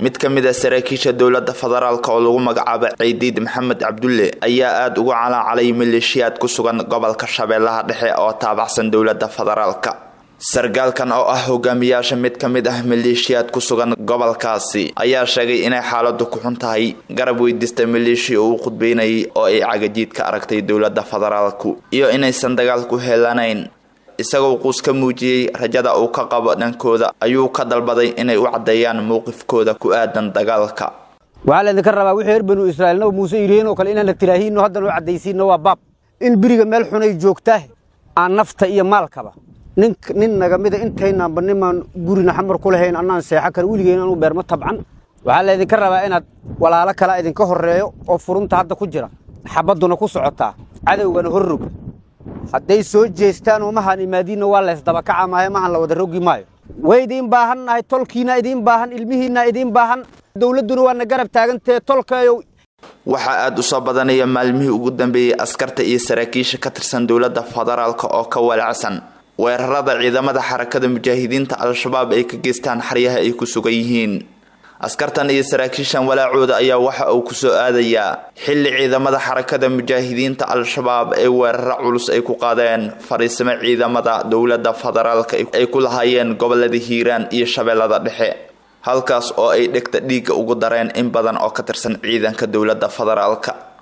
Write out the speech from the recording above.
mid ka mid a saraakiisha dowladda federaalk oo lagu magacaabo ciidiid maxamed cabdulle ayaa aada uga calaacalay maleeshiyaad ku sugan gobolka shabeellaha dhexe oo taabacsan dowladda federaalka sargaalkan oo ah hogaamiyaasha mid ka mid ah maleeshiyaad ku sugan gobolkaasi ayaa sheegay inay xaaladu ku xun tahay garab weydiista maleeshiya uu khudbeynayay oo ay cagajiid ka aragtay dowladda federaalku iyo inaysan dagaal ku helanayn isagoo quus ka muujiyey rajada uu ka qabo dhankooda ayuu ka dalbaday inay u caddeeyaan mowqifkooda ku aadan dagaalka waxaa laydinka rabaa wixii reer banu israa'iilna muuse yidhihiin oo kale inaan la tiraahiinno haddana u caddaysiinno waa baab in beriga meel xunay joogtaa aan nafta iyo maalkaba nin nin naga mida intaynaanba nimaan gurina xamar ku lahayn annaan seexo kale weligeen anu beerma tabcan waxaa laydinka rabaa inaad walaalo kale idinka horreeyo oo furunta hadda ku jira xabadduna ku socotaa cadowgana horrog hadday soo jeestaan oo mahaan imaadiinna waa laysdabakaca maayo mahan la wada rogi maayo way idiin baahan nahay tolkiina idiin baahan ilmihiinna idiin baahan dowladduna waana garab taagantee tolkayow waxaa aada u soo badanaya maalmihii ugu dambeeyey askarta iyo saraakiisha ka tirsan dowladda federaalk oo ka walacsan weerarada ciidamada xarakada mujaahidiinta al-shabaab ay ka geystaan xaryaha ay ku sugan yihiin askartan iyo saraakiishan walaacooda ayaa waxa uu kusoo aadayaa xilli ciidamada xarakada mujaahidiinta al-shabaab ee weeraro culus ay ku qaadeen fariisimo ciidamada dowladda federaalk ay ku lahaayeen gobolada hiiraan iyo shabeellada dhexe halkaas oo ay dhegta dhiigga ugu dareen in badan oo ka tirsan ciidanka dowladda federaalka